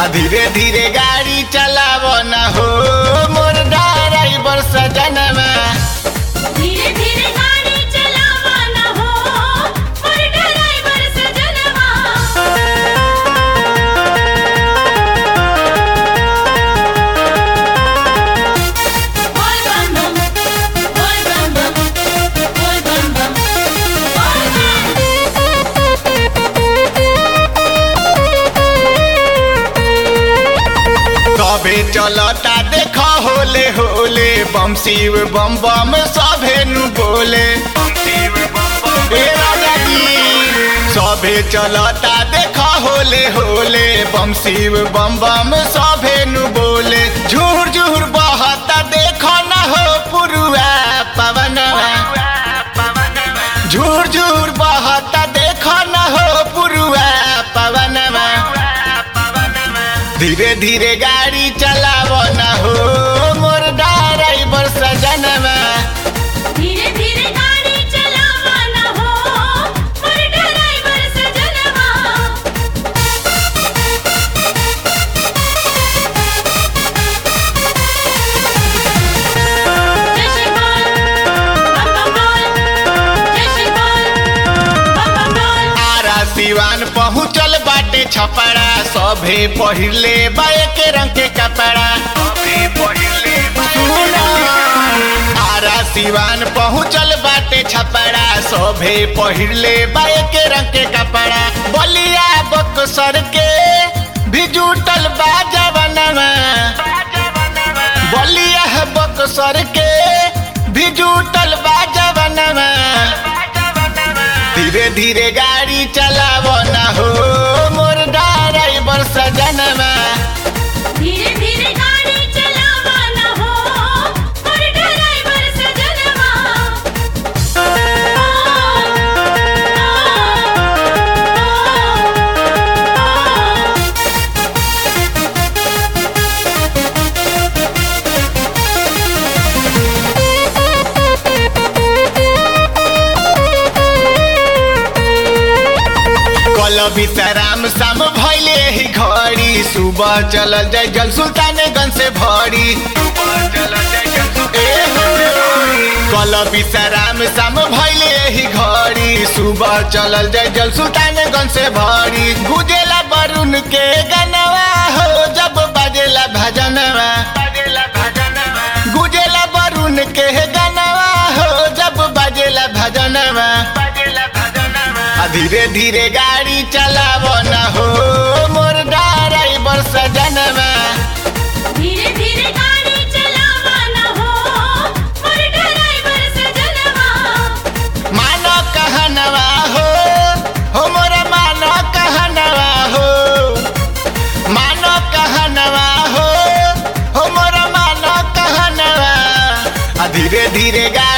आ धीरे धीरे गाड़ी चलाव न हो मोर ड्राइवर सजनवा धीरे धीरे गाड़ी चलावा न हो मोर ड्राइवर सजनवा बोल बम बम बोल बम बम बोल बम बम बोल कबे चलता देख होले होले बम शिव बम बम सभे नु बोले ए राजा जी सभे चलता देख होले होले बम शिव बम बम सभे नु बोले झूर झूर बहता देख न हो पुरुआ पवनवा झूर झूर बहता देख न हो पुरुआ पवनवा धीरे धीरे गाड़ी चलाव न हो मोर ड्राइवर सजनवा धीरे धीरे गाड़ी चलावा न हो मोर ड्राइवर सजनवा जय श्री बोल बम बम बोल जय श्री बोल बम बम बोल आरा सिवान पहुँचल बाटे छपड़ा सभे पहिरले बाए के रंग के कपड़ा सुनो, आरा सिवान पहुँचल बाटे छपड़ा सभे पहिरले बाए के रंग के कपड़ा बलिया बक्सर के भी जुटल बा जवनवा बलिया बक्सर के भी जुटल बा जवनवा धीरे धीरे गाड़ी चलाव न हो मोर ड्राइवर सजनवा धीरे धीरे गाड़ी चलावा न हो मोर ड्राइवर सजनवा कल विश्राम शाम भैले ही घड़ी सुबह चलल जाय जल सुल्तानगंज से भरी ए हो, कल विश्राम शाम भैले ही घड़ी सुबह चलल जाय जल सुल्तानगंज से भरी गुजेला बरुण के गनवा हो जब बजेला भजनवा गुजेला बरुण के गनवा हो जब बजेला भजनवा आ धीरे धीरे गाड़ी चलाव न हो मोर ड्राइवर सजनवा धीरे धीरे गाड़ी चलावा न हो मोर ड्राइवर सजनवा मानो कहनवा हो हो मोर मानो कहनवा हो मानो कहनवा हो हो मोर मानो कहनवा आ धीरे धीरे गाड़ी